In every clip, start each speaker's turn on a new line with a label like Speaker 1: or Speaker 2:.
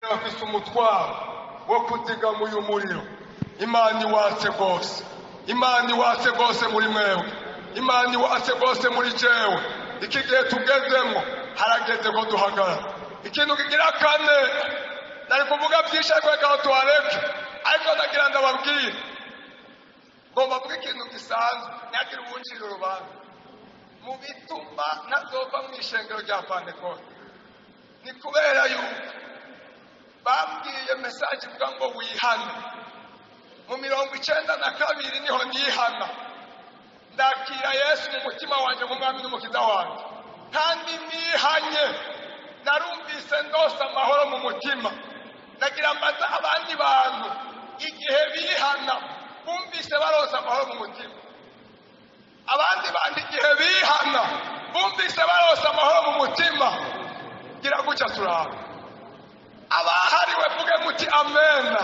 Speaker 1: bafise umutwaro wo kuzigama uyu muriro imana iwatse rwose imana iwatse rwose muri mwewe imana iwatse rwose muri jewe iki gihe tugezemo harageze ko duhagarara ikintu kigira kane nari kuvuga byinshi ariko reka aho tuhareke ariko ndagira ndababwire ngomba kuvuga ikintu gisanzwe ntihagire uwuncira urubanza mu bituma ntazova mu ishengero rya pantekote ni kubera yuko bambwiye mesaje ivuga ngo wihane mu mirongo icyenda na kabiri niho nihana ndakira yesu mu mutima wanjye nk'umwami n'umukiza wanjye kandi nihanye narumvise ndose amahoro mu mutima nagira mbaza abandi bantu igihe bihana bumvise barose amahoro mu mutima abandi bantu igihe bihana bumvise barose amahoro mu mutima gira gutya turaba abahariwe vuge muti amena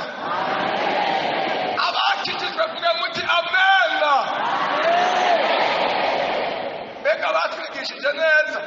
Speaker 1: abakijijwe vuge muti amena mbega batwigishije neza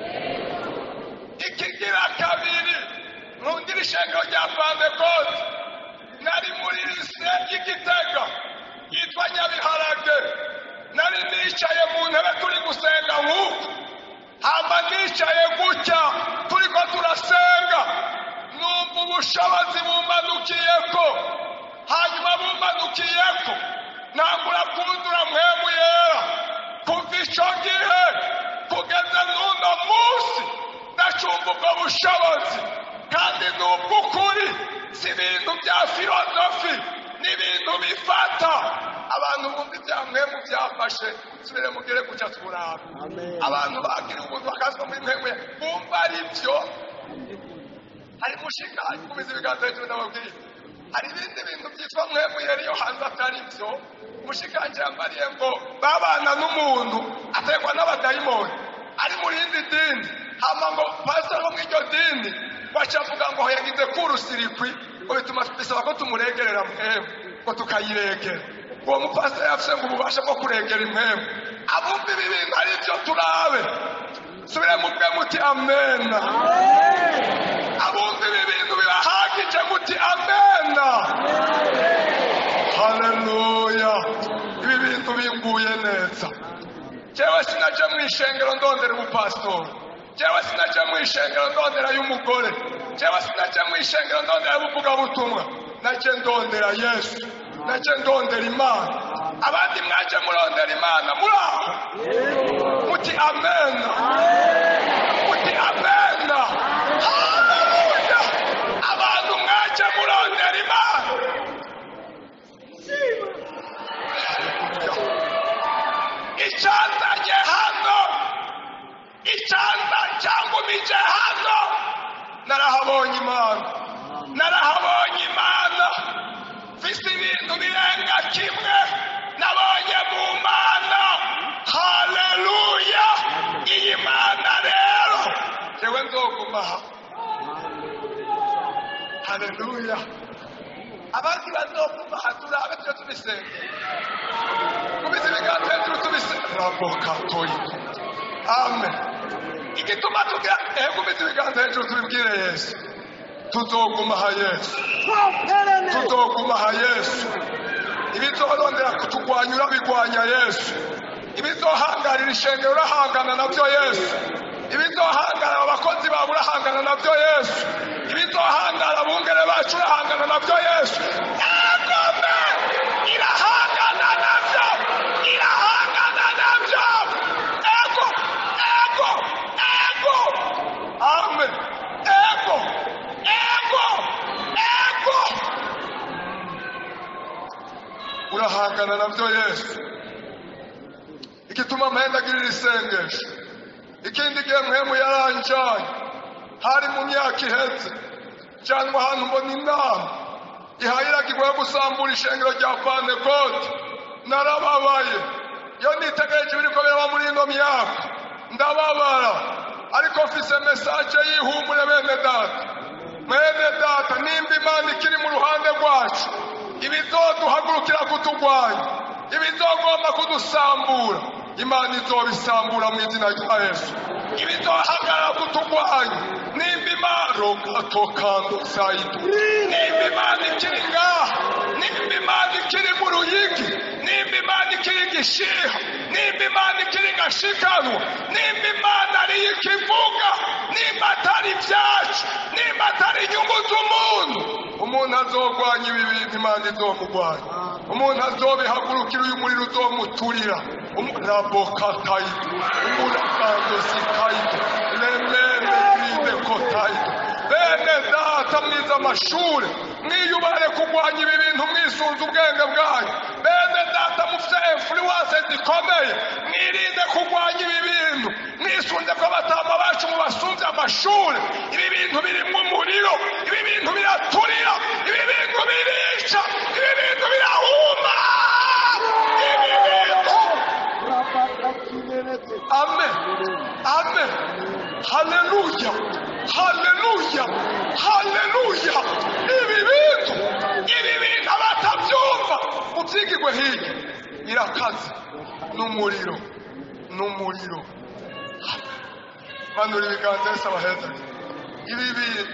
Speaker 1: ikigira kabiri nkundira ishengero rya pantekote nari muri lise y'igitega yitwa nyabiharage nari nicaye mu ntebe turi gusenga nk'uku hamba nicaye gutya turiko turasenga numva ubushobozi bumanukiyeko hanyuma bumanukiyeko ntangura kuzura mpemu yera kuva ico gihe kugeza n'uno munsi ndacumva ubwo bushobozi kandi ni ubw'ukuri si ibintu bya filozofi ni ibintu bifata abantu bumva ibya mpemu byafashe subire mugere kujya turaba abantu bagira ubuntu bakazwa muri mpemu bumva ari byo hari mushinga kubiza ibiganza hejuru ndababwira hari ibindi bintu byitwa mpemu yari yo hanze atari byo umushikanje yambariye ngo babana n'umuntu ategwa n'abadayimoni ari mu rindi dini hama ngo pasitoro wo mw'iryo dini bacavuga ngo yagize kurusirikwi ngo bituma bisaba ko tumuregerera mpemu ngo tukayiregera uwo mupasitoro yafise ngo ububasha bwo kuregera impemu abumva ibi bintu ari byo turabe subire mubwe muti amena abumva ibi bintu birahagije muti amena haleluya ibi bintu binguye neza jewe sinaje mu ishengero ndondera ubupasitori jewe sinaje mu ishengero ndondera y'umugore jewe sinaje mu ishengero ndondera y'ubuvugabutumwa naje ndondera yesu naje ndondera imana abandi mwaje murondera imana muri aho muti amena muti amena haleluya abantu mwaje murondera imana icyanzanye hano icyanza cyangumije hano narahabonye imana narahabonye imana mfise ibintu birenga kimwe nabonye mu mana haleluya iyi mana rero jewe nzoguma aha haleluya abandi bazoguma aha turabe tujye tubisengera kubiza ibiganza hejuru tubisengera rabokatoyi amen igituma tugira ehe kubiza ibiganza hejuru tubibwire yesu tuzoguma aha yesu tuzoguma aha yesu ibizorondera kutugwanya urabigwanya yesu ibizohangarira ishengero urahangana nabyo yesu ibizohangara abakozi bawe urahangana nabyo yesu ibizohangara abungere bacu urahangana nabyo yesu yagome irahangana nabyo irahangana nabyo ego ego ego amen ego ego ego urahangana nabyo yesu igituma mpendagirira isengesho ikindi gihe mpemu yaranjanye hari mu myaka iheze cyangwa ahantu mbona inama ihayiragirwa yo gusambura ishengero rya pantekote narababaye iyo nitegereje ibiriko biraba muri ino myaka ndababara ariko mfise mesaje y'ihumure bene data bene data nimba imana ikiri mu ruhande rwacu ibizoduhagurukira kutugwanya ibizogomba kudusambura imana izobisambura mu izina rya yesu ibizohagarara kutugwanya nimba imana rogatokando sayido nimba imana ikiri ngaha nimba imana ikiri mu ruyigi nimba imana ikiri gishiha nimba imana ikiri gashikanwa nimba imana ariyo ikivuga nimba atari ibyacu nimba atari inyungu z'umuntu umuntu azogwanya ibi bintu imana izomugwanya umuntu azobihagurukira uyu muriro uzomuturira rabokatayito umurakandositayito remene gride kotayito bene data mwiza amashuri mwiyubare kurwanya ibi bintu mwisunze ubwenge bwanyu bene data mufite influence zikomeye mwirinde kurwanya ibi bintu mwisunze ko abatama bacu mubasumbye amashuri ibi bintu birimo umuriro ibi bintu biraturira ibi bintu birica ibi bintu birahuma ibi bintu amen amen haleluya haleluya haleluya ibi bintu ibi bintu abatabyumva mubyigirwe hirya irakaze n'umuriro n'umuriro manura ibiganza bisaba heza ibi bintu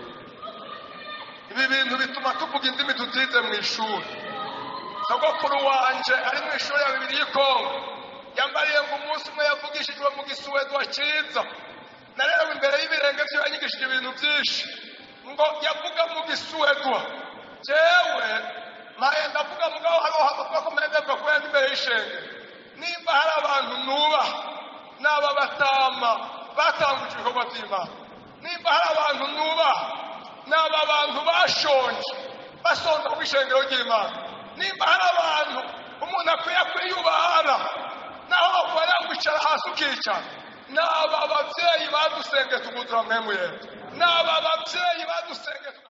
Speaker 1: ibi bintu bituma tuvuga indimi tutize mu ishuri sogokuru wanje ari mu ishuri ya bibiri y'ikongo yambariye ngo umunsi umwe yavugishijwe mu gisuwedwa cyiza narerewe imbere y'ibirenge bye yanyigishije ibintu byinshi ngo yavuga mu gisuwedwa jewe maye ndavuga mugabo hariho havuga ko mpendebwa kubera ndi imbere y'ishenge nimba hari abantu nubaha n'aba batama batanguje ibikorwa by'imana nimba hari abantu nubaha n'aba bantu bashonje basonza ku ishengero ry'imana nimba hari abantu umuntu akwiye kwiyubahana naho bakubara kwicara hasi ukicara ni aba babyeyi badusenge tugudura mwemwe ni aba babyeyi badusenge